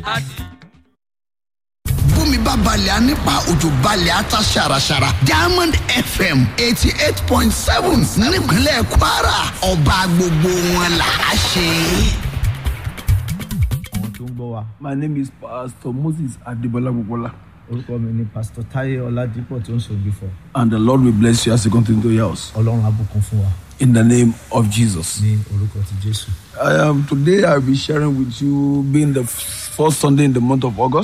bómi bá balẹ̀ á nípa òjò balẹ̀ á ta ṣàràṣàrà diamond fm eighty eight point seven nípínlẹ̀ kwara ọba gbogbo wọn là á ṣe. àwọn tó ń gbọ́ wa My name is Pastor Moses Adebola Bukola, orúkọ mi ni pastor taye ọládípọ̀ tó ń sọ̀gbìn fọ and the Lord will bless you as you continue to your house. ọlọ́run abùkún fún wa In the name of Jesus. ní orúkọ ti jésù. I am today. I'll be sharing with you, being the f- first Sunday in the month of August.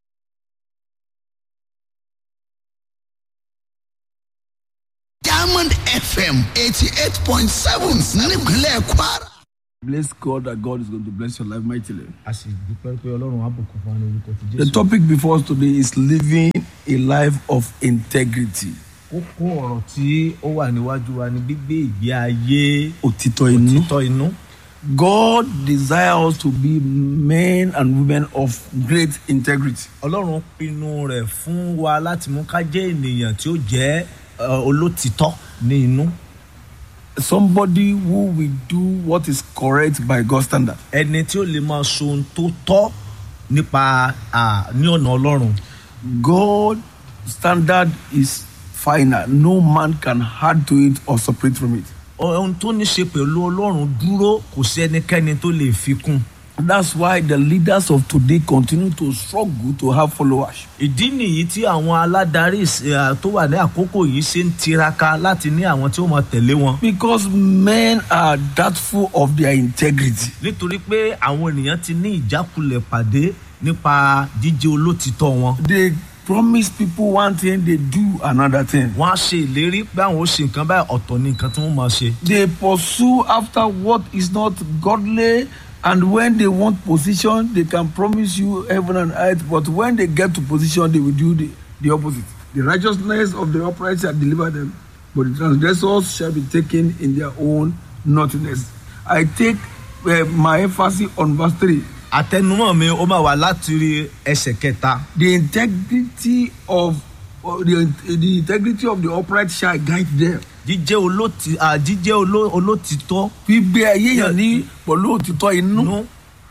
diamond fm eighty eight point seven nípínlẹ̀ kwara. Bless God that God is going to bless your life mightily. a sì dúpẹ́ pé ọlọ́run abùkún fún wa ní orúkọ ti The jésù. topic before us today is living a life of integrity. kókó ọ̀rọ̀ tí ó wà níwájú wa ni gbígbé ìgbé ayé Òtítọ́ inú. òtítọ́ inú. God desires us to be men and women of great integrity. ọlọ́run pinnu rẹ̀ fún wa láti mú ká jẹ́ ènìyàn tí ó jẹ́ eh, olótìtọ́ ní inú. Somebody who will do what is correct by God's standard. ẹni tí ó lè máa so ohun tó tọ́ nípa ah, ní ọ̀nà ọlọ́run. God standard is final. No man can add to it or separate from it. ohun tó ní ṣe pẹ̀lú ọlọ́run dúró kò sí ẹnikẹ́ni tó lè fi kún. That's why the leaders of today continue to struggle to have followers. ìdí nìyí tí àwọn aládarí eh, tó wà ní àkókò yìí ṣe ń tiraka láti ní àwọn tí ó máa tẹ̀lé wọn. Because men are doubtful of their integrity. nítorí pé àwọn ènìyàn ti ní ìjákulẹ̀ pàdé nípa jíjẹ́ olótìtọ́ wọn. They promise people one thing, they do another thing. wọ́n á ṣe ìlérí pé àwọn ó ṣe nǹkan báyìí ọ̀tọ̀ ní nǹkan tí wọ́n máa ṣe. They pursue after what is not godly, and when they want position, they can promise you heaven and earth, but when they get to position, they will do the, the opposite. The righteousness of the upright shall deliver them, but the transgressors shall be taken in their own naughtiness. I take uh, my emphasis on verse 3. àtẹnumọ́ mi ó máa wà láti rí ẹsẹ̀ kẹta. The integrity of uh, the, the integrity of the upright shall guide them. jíjẹ́ olóti à, jíjẹ́ oló- olótìtọ́ gbígbé ayé yàn ní pẹ̀lú òtítọ́ inú. nú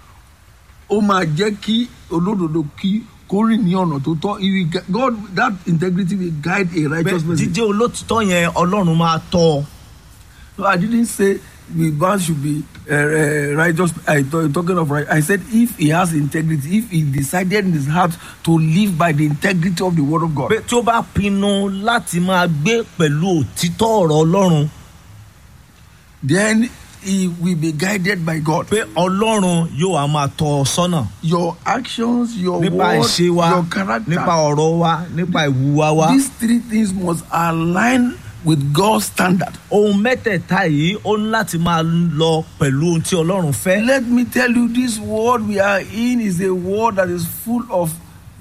ó máa jẹ́ kí olódodo kí kó rìn ní ọ̀nà tó tọ́ He will gu- God that integrity will guide a righteous Bẹ́ẹ̀, person. jíjẹ́ olótìtọ́ yẹn ọlọ́run máa tọ́ ọ. So I didn't say the man should be uh, uh, righteous. I th- talking of right. I said if he has integrity, if he decided in his heart to live by the integrity of the word of God, pé tí ó bá pinnu láti máa gbé pẹ̀lú òtítọ́ ọ̀rọ̀ ọlọ́run then he will be guided by God. pé ọlọ́run yóò wá máa tọ́ ọ sọ́nà Your actions, your nípa word, ìṣe wa your character. nípa ọ̀rọ̀ wa nípa ìwúwa wa. These three things must align with God's standard. ohun mẹ́tẹ̀ẹ̀ta yìí ó ní láti máa lọ pẹ̀lú ohun tí ọlọ́run fẹ́. Let me tell you, this world we are in is a world that is full of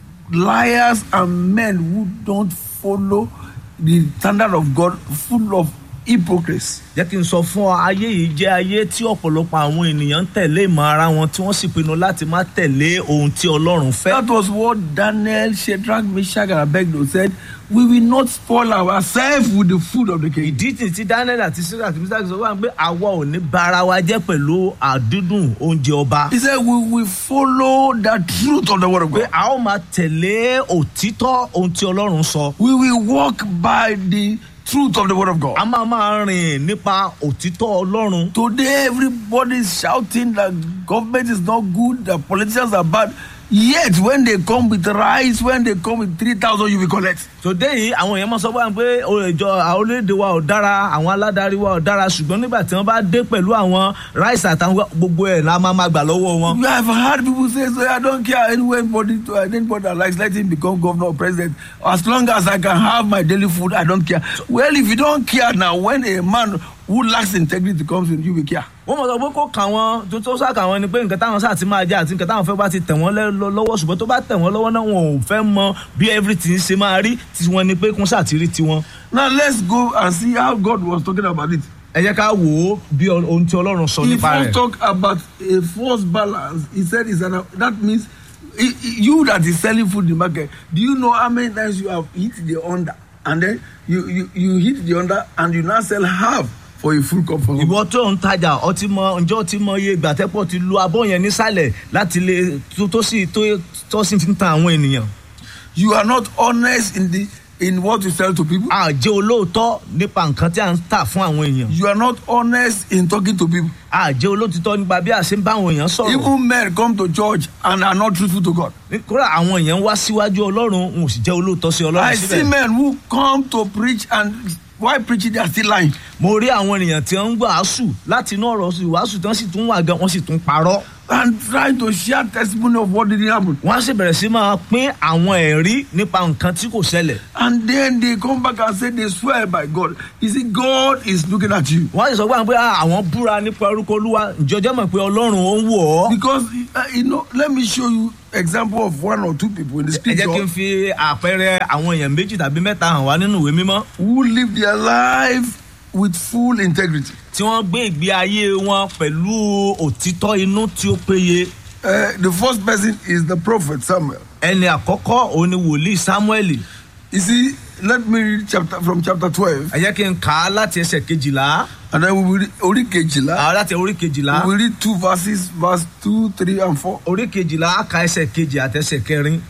liars and men who don't follow the standard of God, full of hypocrites. jẹ́ kí n sọ fún ọ ayé yìí jẹ́ ayé tí ọ̀pọ̀lọpọ̀ àwọn ènìyàn ń tẹ̀lé ìmọ̀ ara wọn tí wọ́n sì pinnu láti má tẹ̀lé ohun tí ọlọ́run fẹ́. That was what Daniel, Shadrach, Meshach, and Abednego said. We will not spoil ourselves with the food of the king. ìdí tí tí daniel àti sira kìí sáà sọ wá pé àwa ò ní bara wa jẹ́ pẹ̀lú àdídùn oúnjẹ ọba. He said, We will follow the truth of the word of pé God. a ó máa tẹ̀lé òtítọ́ ohun tí ọlọ́run sọ. We will walk by the truth of the word of God. a máa máa rìn nípa òtítọ́ ọlọ́run. Today, everybody is shouting that government is not good, that politicians are bad. Yet, when they come with rice, when they come with 3,000, you will collect. tòde yìí àwọn èèyàn máa sọ wá pé ìjọ àwọn orílẹ̀-èdè wa ò dára àwọn aládarí wa ò dára ṣùgbọ́n nígbà tí wọ́n bá dé pẹ̀lú àwọn ráìsì àtàwọn gbogbo ẹ̀ la máa máa gbà lọ́wọ́ wọn. You have heard people say, so I don't care anybody, to, anybody that likes, let him become governor or president. As long as I can have my daily food, I don't care. Well, if you don't care now, when a man who lacks integrity comes in, you will care. wọ́n mọ̀ sọ pé kó kà wọ́n tó tó sá kà wọ́n ni pé nǹkan táwọn sáà ti máa jẹ àti nǹkan táwọn fẹ́ bá ti tẹ̀ wọ́n lẹ́- lọ- lọ́wọ́ ṣùgbọ́n tó bá tẹ̀ wọ́n lọ́wọ́ náà wọn ò fẹ́ mọ bí everything ṣe máa rí tí wọ́n ni pé kún sáà ti rí tiwọn. Now, let's go and see how God was talking about it. ẹ jẹ́ ká wò ó bí ọ- ohun tí ọlọ́run sọ He nípa first rẹ̀. talk about a false balance. He said it's an, that means i- i- you that is selling food in the market. Do you know how many times you have hit the under and then you you, you hit the under and you now sell half for a full cup for somebody. ìwọ tó ń tajà ọtí mọ ǹjẹ́ ọtí mọ iye ìgbà tẹ́pọ̀ ti lu abọ́ yẹn nísàlẹ̀ láti lè tó tó sì tó tó sì fi ń tan àwọn ènìyàn. You are not honest in the in what you sell to people. a jẹ́ olóòótọ́ nípa nǹkan tí a ń tà fún àwọn èèyàn. You are not honest in talking to people. a jẹ́ olóòtítọ́ nípa bí a ṣe ń bá àwọn èèyàn sọ̀rọ̀. Even men come to church and are not truthful to God. kódà àwọn èèyàn wá síwájú ọlọ́run n ò sì jẹ́ olóòótọ́ sí ọlọ́run I see síbẹ̀. men who come to preach and while preaching they are still lying. mo rí àwọn ènìyàn tí wọ́n ń wàásù láti inú ọ̀rọ̀ sí wàásù tí wọ́n sì tún wà gan wọ́n sì tún parọ́. and trying to share testimony of what didn't happen. wọ́n á sì bẹ̀rẹ̀ sí máa pín àwọn ẹ̀rí nípa nǹkan tí kò ṣẹlẹ̀. And then they come back and say they swear by God. You see, God is looking at you. wọ́n á sì sọ fún àwọn pé "Ah, àwọn búra nípa orúkọ olúwa ìjọjọ́ mọ̀ pé ọlọ́run ó ń wò ọ́. Because, uh, you know, let me show you example of one or two people in the ẹ jẹ́ kí n scripture fi àpẹẹrẹ àwọn èèyàn méjì tàbí mẹ́ta hàn wá nínú ìwé mímọ́ who live their life with full integrity. tí wọ́n gbé ìgbé ayé wọn pẹ̀lú òtítọ́ inú tí ó péye. Uh, the first person is the prophet Samuel. ẹni àkọ́kọ́ òun ni wòlíì samuel You see, let me read chapter from chapter 12, ẹ jẹ́ kí n kà á láti ẹsẹ̀ kejìlá and then we will read Ori Kejila. àwọn láti orí kejìlá We will read two verses, verse 2, 3, and 4. orí kejìlá á ka ẹsẹ̀ kejì àtẹsẹ̀ kẹrin.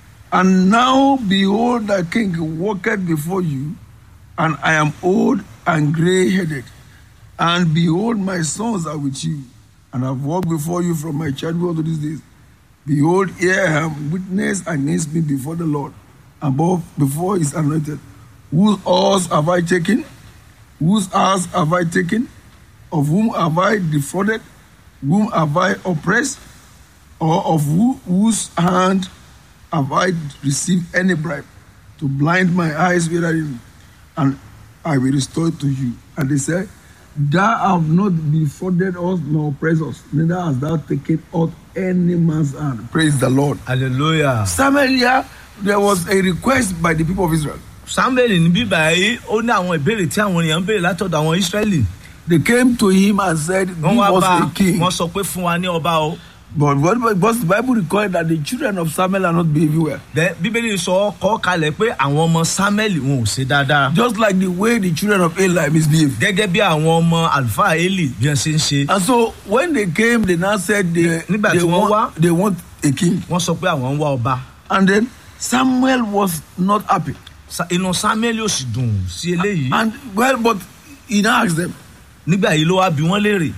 And now behold, thy king walketh before you, and I am old and grey headed. And behold, my sons are with you, and have walked before you from my childhood to these days. Behold, here I am witness against me before the Lord, above before his anointed. Whose oars have I taken? Whose house have I taken? Of whom have I defrauded? Whom have I oppressed? Or of who, whose hand have I received any bribe to blind my eyes wherein, and I will restore it to you. And they said, Thou have not defrauded us nor oppressed us, neither hast thou taken out any man's hand. Praise the Lord. hallelujah. Samuel here, there was a request by the people of Israel. samuel ní bíbá yìí ó ní àwọn ìbéèrè tí àwọn èèyàn ń béèrè látọ̀dọ̀ àwọn israẹli. They came to him and said, Give wọ́n wá us bá a king. wọ́n sọ pé fún wa ní ọba o. But what because the Bible records that the children of Samuel are not behaving well. Then bíbélì sọ kọ́ kalẹ̀ pé àwọn ọmọ samuel wọn ò ṣe dáadáa. Just like the way the children of Eli misbehaved. gẹ́gẹ́ bí àwọn ọmọ àlùfáà eli bí wọ́n ṣe ń ṣe. And so when they came, they now said they, Nígbà they, tí wọ́n want, wá. they want a king. wọ́n sọ pé àwọn ń wá ọba. And then Samuel was not happy. Sa- inú samuel yóò sì dùn sí eléyìí. And well, but he now asked them, nígbà yìí ló wá bí wọ́n léèrè.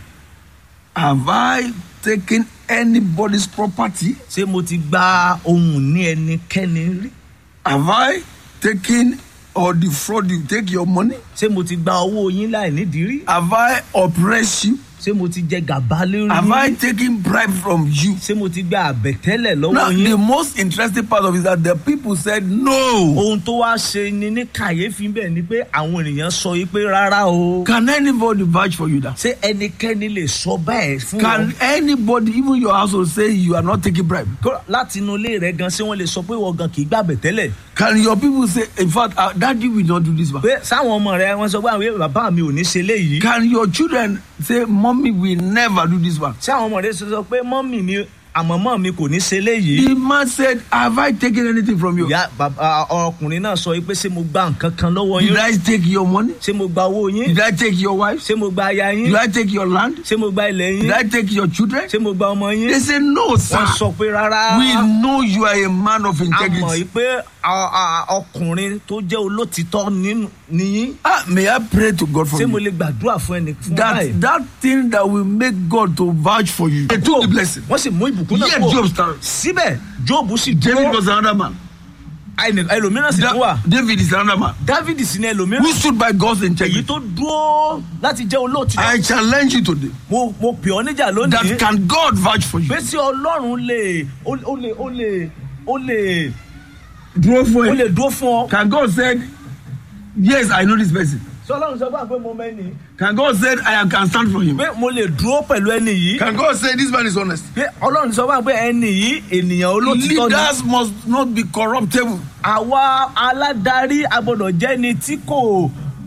Have I taken anybody's property? ṣé mo ti gba ohun ní ẹnikẹ́ni rí. Have I taken or defraud you? Take your money? ṣé mo ti gba owó yín láì nídìí rí. Have I oppressed you? ṣé mo ti jẹ gàba lórí Have I yín. taken bribe from you? ṣé mo ti gba àbẹ̀tẹ́lẹ̀ lọ́wọ́ Now, the yín. most interesting part of it is that the people said no. ohun tó wá ṣe ni ní kàyéfì bẹ́ẹ̀ ni pé àwọn ènìyàn sọ yìí pé rárá o. Can anybody vouch for you that? ṣé ẹnikẹ́ni lè sọ bẹ́ẹ̀ fún Can wọn. anybody, even your household, say you are not taking bribe? Kó- láti inú ilé rẹ gan ṣé wọ́n lè sọ pé wọ́n gan kì í gbà bẹ̀tẹ́lẹ̀. Can your people say, in fact, uh, daddy will not do this one? pé sáwọn ọmọ rẹ wọ́n sọ pé àwọn bàbá mi ò ní ṣe léyìí. Can your children say, mommy will never do this one? ṣé àwọn ọmọ rẹ sọ pé mọ́mì mi àmọ́mọ́ mi kò ní ṣe léyìí. The man said, have I taken anything from you? ìyá bàbá ọkùnrin náà sọ pé ṣé mo gba nǹkan kan lọ́wọ́ Did yín I take your money? ṣé mo gba owó yín Did I take your wife? ṣé mo gba aya yín Did I take your land? ṣé mo gba ilẹ̀ yín Did I take your children? ṣé mo gba ọmọ yín They say, no, sir. wọ́n sọ pé rárá We know you are a man of a mọ̀ yìí integrity. pé a- a- ọkùnrin tó jẹ́ olótìtọ́ nínú- nìyín Ah, may I pray to God for ṣé mo you? lè gbàdúrà fún ẹnì fún That, báyìí. that thing that will make God to vouch for you. They took the blessing. wọ́n sì mú ìbùkún náà Yet kúrò Job started. síbẹ̀ jóòbù sì David dúró was another man. ẹnì- ẹlòmíràn sì tún wà Da- David is another man. david sì ní ẹlòmíràn Who stood by God's èyí integrity? tó dúró láti jẹ́ olóòtítọ́ I challenge you today. mo mo pè ọ́ níjà lónìí That can God vouch for you? pé sí ọlọ́run lè ó ó lè ó lè ó lè Draw for ó it. lè dúró fún ọ. Can God said, yes, I know this person. sọ ọlọ́run sọ fún wa pé mo mẹ́ni. Can God said, I can stand for him? pé mo lè dúró pẹ̀lú ẹni yìí. Can God say this man is honest? pé ọlọ́run sọ fún wa pé ẹni yìí ènìyàn olótìtọ́ ni. Leaders must not be corruptible. àwa aládarí agbọ́dọ̀ jẹ́ ni tí kò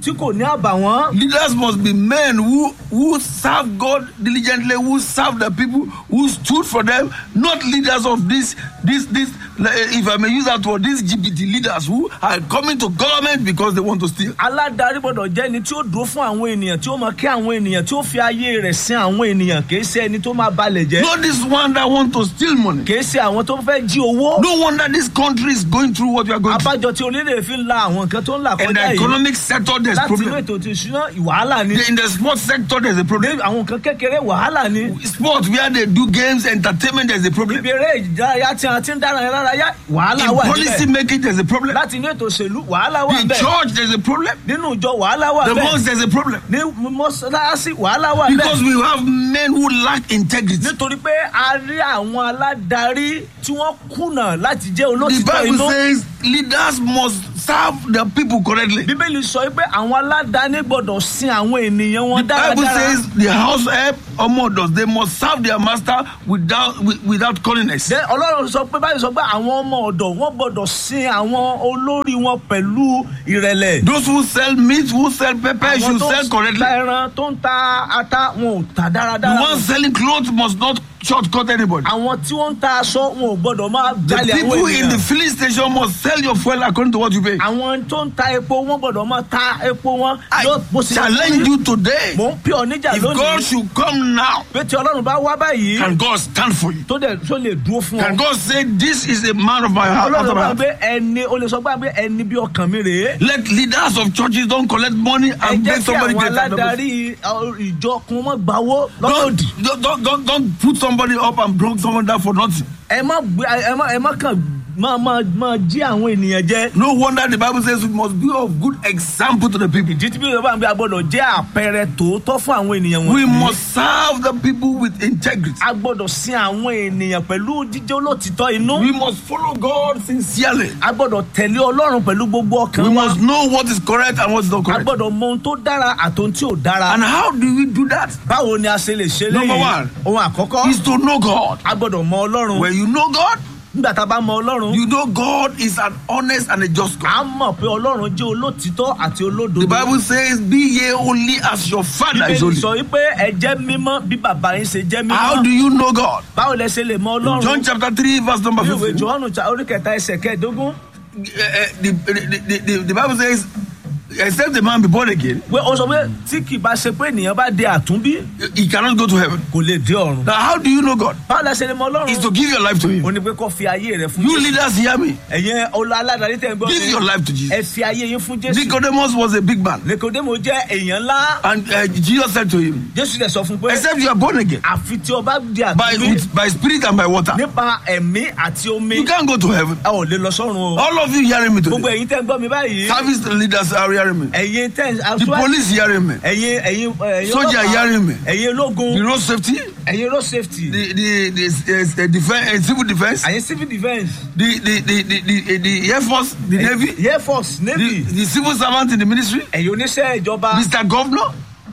tí kò ní àbàwọ́n. Leaders must be men who who serve God diligently, who serve the people, who stood for them. Not leaders of this this this. If I may use that word, these GPT leaders who are coming to government because they want to steal. aládarí gbọdọ̀ jẹ́ ẹni tí ó dúró fún àwọn ènìyàn tí ó mọ kí àwọn ènìyàn tí ó fi ayé rẹ̀ sin àwọn ènìyàn kì í ṣe ẹni tó máa balẹ̀ jẹ́ Not this one that want to steal money. kì í ṣe àwọn tó fẹ́ jí owó. No wonder this country is going through what we are going through. abájọ tí onílé fi ń la àwọn nǹkan tó ń là In kọjá the yìí economic sector, there's láti inú problem. ètò ti ìṣúná wàhálà ni In the sports sector, there's a problem. àwọn nǹkan kékeré wàhálà ni Sports where they do games, entertainment, there's a problem. ibi eré ìdárayá tí a ti ń dára lárayá wàhálà In wà policy níbẹ̀ making, there's a problem. láti inú ètò òṣèlú wàhálà wà In níbẹ̀ church, there's a problem. nínú ìjọ wàhálà wà The níbẹ̀ mosque, there's a problem. ní mọ́sálásí wàhálà wà Because níbẹ̀ we have men who lack integrity. nítorí pé a rí àwọn aládarí tí wọ́n kùnà láti jẹ́ The olótìtọ́ Bible inú says leaders must serve the people correctly. bíbélì sọ pé àwọn aládàáni gbọdọ̀ sin àwọn ènìyàn wọn The Bible dáradára says the house help or mothers, they must serve their master without wi- without calliness. Then ọlọ́run sọ pé báyìí sọ pé àwọn ọmọ ọ̀dọ̀ wọn gbọdọ̀ sin àwọn olórí wọn pẹ̀lú ìrẹ̀lẹ̀. Those who sell meat, who sell pepper, àwọn should tó sell ń correctly. ta ẹran tó ń ta ata wọn ò ta The dáradára. ones selling clothes must not shortcut anybody. àwọn tí wọ́n ń ta aṣọ wọn ò gbọdọ̀ máa The jalè àwọn people in the ènìyàn. filling station must sell your fuel according to what you pay. àwọn tó ń ta epo wọn gbọdọ̀ máa ta epo wọn. I yóò- bó ṣe yẹ kó challenge rí. you today. mò ń pè ọ́ níjà If God lónìí. should come now, pé tí ọlọ́run bá wá báyìí can God stand for you? tó dẹ̀ tó lè dúró fún Can ọ. God say, This is a man of my heart? after ọlọ́run my bá heart? gbé ẹni o lè sọ pé ẹni bí ọkàn mi rèé. Let leaders of churches don't collect money ẹ and jẹ́ make kí somebody àwọn great. and double- aládarí ọ, ìjọ kun mọ́ gbawó Don't, lọ́dọ̀dì. don't, don't, don't, don't put somebody up and bring someone down for nothing. ẹ má gbé ẹ má ẹ má kàn máa máa máa jí àwọn ènìyàn jẹ. No wonder the Bible says we must be of good example to the people. ìdí tí bí yorùbá ń bí a gbọ́dọ̀ jẹ́ àpẹẹrẹ tòótọ́ fún àwọn ènìyàn We wọ̀nyí. must serve the people with integrity. a gbọ́dọ̀ sin àwọn ènìyàn pẹ̀lú jíjẹ́ olótìtọ́ inú. We must follow God sincerely. a gbọ́dọ̀ tẹ̀lé ọlọ́run pẹ̀lú gbogbo ọkàn We wa. must know what is correct and what is not a correct. gbọ́dọ̀ mọ ohun tó dára àti ohun tí ò dára. And how do we do that? báwo ni a ṣe lè ṣe Number léyìí? one. ohun àkọ́kọ́ Is to know God. a gbọ́dọ̀ mọ ọlọ́run. When you know God, nígbà tá a bá mọ ọlọ́run. you know God is an honest and a just God. a mọ̀ pé ọlọ́run jẹ́ olótìtọ́ àti olódodo. The Bible says, Be ye holy as your Father is bíbélì holy. sọ wípé ẹ jẹ́ mímọ́ bí bàbá yín ṣe jẹ́ How do mímọ́. you know God? báwo lẹ ṣe lè mọ ọlọ́run. John chapter 3, verse number ní ìwé 15. johannu cha- orí kẹta ẹsẹ̀ kẹẹ̀dógún. Uh, uh, the, the, the, the, the Bible says, Except a man be born again, pé ó sọ pé tí kì í bá ṣe pé ènìyàn bá di àtúnbí he cannot go to heaven. kò lè dé ọ̀run. Now, how do you know God? báwo lẹ ṣe lè mọ Is to ọlọ́run. give your life to Him. ó ní pé kó fi ayé rẹ fún You jésù. leaders hear me. ẹ̀yin ọlọ́ aládàáni tẹ̀ ń gbọ́ Give your mi. life to ẹ Jesus. fi ayé yín fún jésù. Nicodemus was a big man. nikodemo jẹ́ èèyàn ńlá. And uh, Jesus said to him, jésù dẹ̀ sọ fún pé Except you are born again àfi tí o bá di by, àtúnbí with, by spirit and by water, nípa ẹ̀mí àti omi you can't go to heaven. a ò lè lọ sọ́run o. All of you hearing me gbogbo today. ẹ̀yin tẹ́ ń gbọ́ mi báyìí. Service leaders are hearing me. ẹ̀yin tẹ́ ń The police hearing me. ẹ̀yin ẹ̀yin ẹ̀yin Soldier ọlọ́pàá, hearing me. ẹ̀yin ológun The road safety, ẹ̀yin road safety the the the, the, the defense, uh, civil defense, ẹ̀yin civil defence the the the the, the, the air force, the navy, air force the, navy the civil servant in the ministry, ẹ̀yin oníṣẹ́ ìjọba Mr. Governor,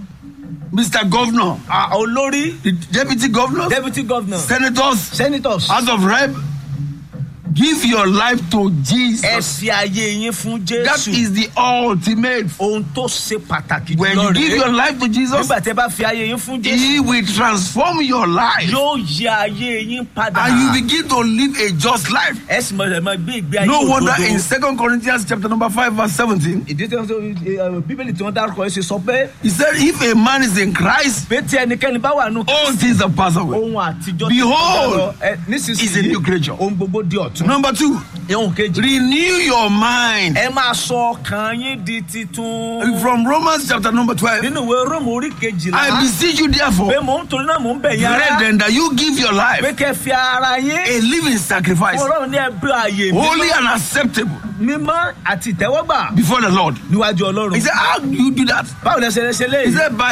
Mr. Governor, à, olórí the deputy governor, deputy governor senators, senators House of Rep. Give your life to ẹ Jesus. fi ayé yín fún That jésù is the ultimate. ohun tó ṣe pàtàkì When jùlọ you give your rèé life to Jesus, nígbà tí ẹ bá fi ayé yín fún jésù He will transform your life yóò yí ayé yín padà and you begin to live a just life. ẹ sì mọ ẹ máa gbé ìgbé ayé No wonder in òdodo. Second Corinthians chapter number 5 verse 17, ìdí tí wọn sọ ẹ, bíbélì tí wọn dárúkọ ẹ ṣe sọ pé he said, if a man is in Christ, pé tí ẹnikẹ́ni bá wà nù all things have passed away. ohun àtijọ́ ti Behold, kọjá lọ. Ẹ, is a nísinsìnyí new creature. ohun gbogbo di ọ̀tun. Number two, ohun kejì renew your mind. ẹ máa sọ ọkàn yín di titun. From Romans chapter number 12, nínú ìwé róòmù orí I kejìlá beseech you therefore, pé mò ń torí náà mò ń bẹ̀ yín ara brethren, that you give your pé life kẹ́ fi ara yín a living sacrifice, ọlọ́run ní ẹbí ààyè holy mímọ́ and acceptable mímọ́ àti ìtẹ́wọ́gbà before the Lord. níwájú ọlọ́run. He said, how do you do that? báwo lẹ ṣe lè ṣe He léyìí. said, by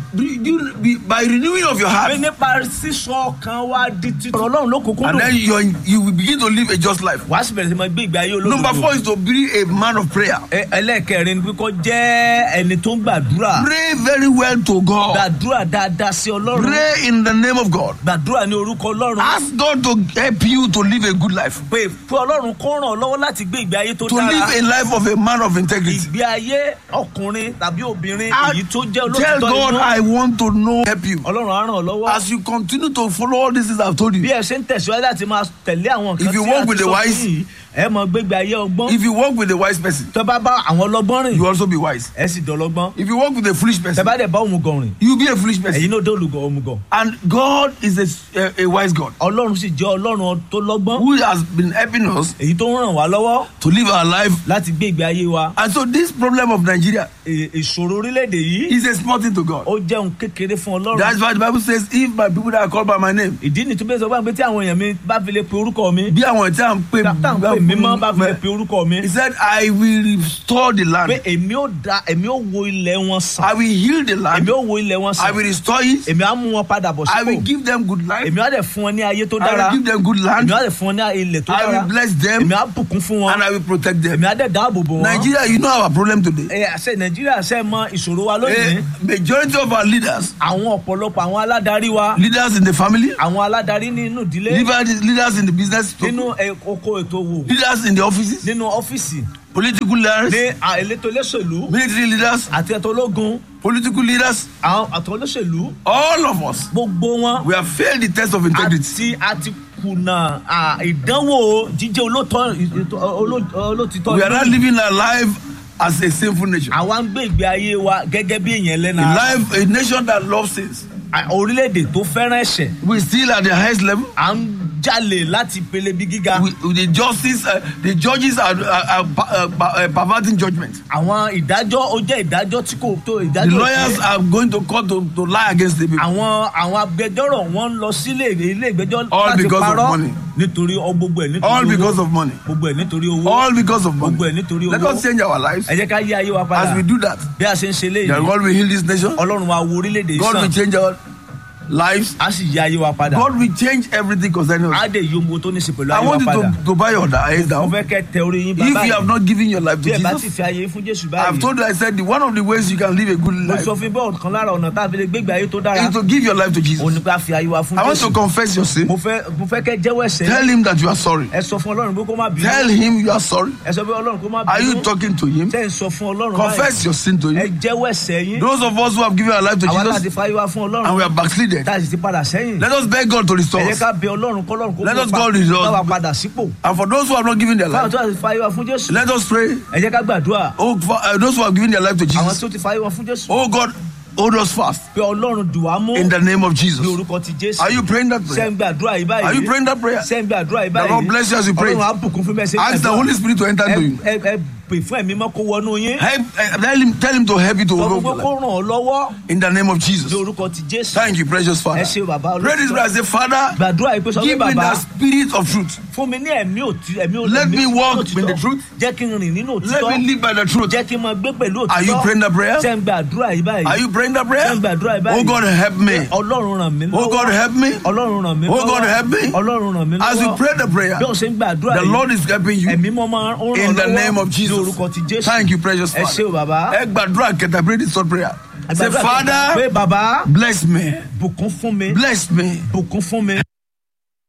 you- be- by renewing of your heart, pé nípa sísọ ọkàn wa di títọ́ ọlọ́run ló kúkú and dùn then you you will begin to live a just life. wàá sì bẹ̀rẹ̀ sí máa gbé ìgbé ayé olódodo. Number four is to be a man of prayer. Ẹ- ẹlẹ́ẹ̀kẹrin ni kó jẹ́ ẹni tó ń gbàdúrà Pray very well to God. gbàdúrà dáadáa sí ọlọ́run Pray in the name of God. gbàdúrà ní orúkọ ọlọ́run Ask God to help you to live a good life, pé pé ọlọ́run kó ràn ọ́ lọ́wọ́ láti gbé ìgbé ayé tó to dára live a life of a man of integrity. ìgbé ayé ọkùnrin tàbí obìnrin And èyí tó jẹ́ Tell olóòtítọ́ God, inú I want to know, help you. ọlọ́run á ràn ọ́ lọ́wọ́ As you continue to follow all these things I've told bí you, ẹ ṣe ń tẹ̀síwájú láti máa tẹ̀lé àwọn nǹkan If you tí walk a ti with the sọ fún wise- yìí ẹ mọ gbégbé ayé ọgbọ́n if you walk with a wise person, tẹ bá bá àwọn ọlọ́gbọ́n rìn you also be wise. ẹ sì dọ̀lọ́gbọ́n If you walk with a foolish tẹ person, bá dẹ̀ bá òmùgọ̀ rìn you be a foolish person. ẹ̀yin náà dé olùgọ̀ òmùgọ̀ And God is a, a, a wise God ọlọ́run sì jẹ́ ọlọ́run tó lọ́gbọ́n who has been helping us èyí tó ń ràn wá lọ́wọ́ to live our life. láti gbé ìgbé ayé wa And so this problem of Nigeria È- ìṣòro orílẹ̀-èdè yìí is a small thing to God. ó jẹ́ ohun kékeré fún ọlọ́run That's why the Bible says, if my people that are called by my name, ìdí ni tó bẹ́ẹ̀ sọ fún mi pé tí àwọn èèyàn mi bá fi lè pe orúkọ mi bí àwọn tí a ń pè tá à ń pè mí mọ́ bá fi lè pe orúkọ mi He said, I will restore the pé land. èmi ó da èmi ó wo ilẹ̀ wọn sàn I will heal the èmi land. ó wo ilẹ̀ wọn I sàn will restore it. èmi á mú wọn padà bọ̀ I will sípò give them good life. èmi á dẹ̀ fún wọn ní ayé tó I dára will give them good èmi land. á dẹ̀ fún wọn ní ilẹ̀ tó I dára will bless them èmi á bùkún fún wọn and I will protect them. èmi á dẹ̀ dáàbò bò wọn. Nigeria, you know our problem today. ẹ àṣẹ nàìjíríà ṣe mọ ìṣòro wa lónìí A majority of our leaders, àwọn ọ̀pọ̀lọpọ̀ àwọn aládarí wa leaders in the family, àwọn aládarí nínú ìdílé leaders leaders in the business, nínú ẹ- oko ètò òwò leaders in the offices, nínú ọ́fíìsì political leaders, ní à- elétò olóṣèlú military leaders, àti ẹ̀tọ́ ológun political leaders, àwọn àtọ́ olóṣèlú all of us, gbogbo wọn we have failed the test of integrity. àti àti kùnà à, ìdánwò jíjẹ́ olóòtọ́ ìtọ́- oló- olótìtọ́ We are not inú. living our life as a sinful nation. àwa ń gbé ìgbé ayé wa gẹ́gẹ́ bí èèyàn A lẹ́nà life, a nation that loves sins. À, orílẹ̀-èdè tó fẹ́ràn ẹ̀ṣẹ̀ We still at the highest level. à ń jalè láti pele bí gíga We, with the justice, uh, the judges are, are, are uh, uh, perverting judgment. àwọn ìdájọ́ ó jẹ́ ìdájọ́ tí kò tó The ìdájọ́ lawyers òfin. are going to court to, to lie against the people. àwọn àwọn agbẹjọ́rò wọn ń lọ sílé ilé ìgbẹ́jọ́ All láti because of parọ́ money. nítorí ọ- gbogbo ẹ̀ nítorí All owó because of money. gbogbo ẹ̀ nítorí owó All because of money. gbogbo ẹ̀ nítorí Let owó us change our lives. ẹ jẹ́ ká yí ayé wa padà As we do that, bí a ṣe ń ṣe then léyìí God will heal this nation. ọlọ́run wa wo orílẹ̀-èdè yìí God will sàn change our lives. á sì yí ayé wa padà God will change everything concerning á us. dẹ̀ yí ohun tó ní í ṣe pẹ̀lú I ayé wa want you padà to, to buy your eyes mo down. fẹ́ kẹ́ tẹ orí yín If bàbá you have not given your life to bí ẹ bá ti Jesus, fi ayé fún jésù I've báyìí told you, I said, the, one of the ways you can live a good mo life sọ fún bọ́ọ̀ kan lára ọ̀nà tá a fi lè gbégbé ayé tó dára is to give your life to Jesus. òun ni pé a fi ayé wa fún I want jésù to confess your sin. mo fẹ́ mo fẹ́ kẹ́ jẹ́wọ́ ẹ̀ṣẹ̀ Tell him that you are sorry. ẹ sọ fún ọlọ́run pé kó má bínú Tell him you are sorry. ẹ sọ pé ọlọ́run kó má Are you bínú talking to him? tẹ́ ẹ sọ fún ọlọ́run Confess your sin to ẹ him. jẹ́wọ́ ẹ̀ṣẹ̀ yín Those of us who have given our life to àwa láti Jesus fa ayé wa fún and we ọlọ́run are backslided, tá a sì ti padà sẹ́yìn let us beg God to ẹ restore jẹ́ us. ká bẹ ọlọ́run kọ́lọ́run kó Let us pa- go with us. bá wa padà sípò And for those who have not given their báwọn life, tó ti fa ayé wa fún jésù let us pray. ẹ jẹ́ ká gbàdúrà Oh, for, uh, those who have given their life to àwọn Jesus, tó ti fa ayé wa fún jésù oh God, hold us fast pé ọlọ́run dùn wá mú in the name of ní Jesus. orúkọ ti jésù Are you praying that ṣé prayer? ń gbàdúrà yìí báyìí Are you praying that prayer? ṣé ń gbàdúrà yìí The Lord báyìí bless you as you pray. ọlọ́run á bùkún fún bẹ́ẹ̀ ṣe ń Ask the gbàdúrà. Holy Spirit to enter ẹ into you. ẹ ẹ pè fún ẹ̀mí mọ́ kó wọnú yín Help, uh, tell him, tell him to help you to sọ fún overcome pé your kó life. ràn ọ́ lọ́wọ́ In the name of ní Jesus. orúkọ ti jésù Thank you, precious Father. ẹ ṣe bàbá Pray this prayer. Say, Father, gbàdúrà yìí pé sọ pé give me bàbá the spirit of truth. fún mi ní ẹ̀mí òtí ẹ̀mí òtí Let ẹ̀mí me walk òtítọ́. in the truth. jẹ́ kí n rìn nínú Let òtítọ́ me live by the truth. jẹ́ kí n máa gbé pẹ̀lú òtítọ́ Are you praying that prayer? ṣé ń gbàdúrà yìí báyìí Are you praying that prayer? ṣé ń gbàdúrà yìí báyìí Oh God, help me. ọlọ́run ràn mí lọ́wọ́ Oh God, help me. ọlọ́run ràn mí Oh lọ́wọ́ God, help me. ọlọ́run ràn mí lọ́wọ́ As you pray the prayer, bí o ṣe ń gbàdúrà the yìí Lord is helping you. ẹ̀mí mọ́ máa ń ràn In the lọ́wọ́ name of ní Jesus. orúkọ ti jésù Thank you, precious ẹ ṣé o Father. bàbá Ẹ gbàdúrà kẹta, pray this short prayer. Say, Gbàdúrà pé Father, bàbá bless me. bùkún fún mi Bless me. bùkún fún mi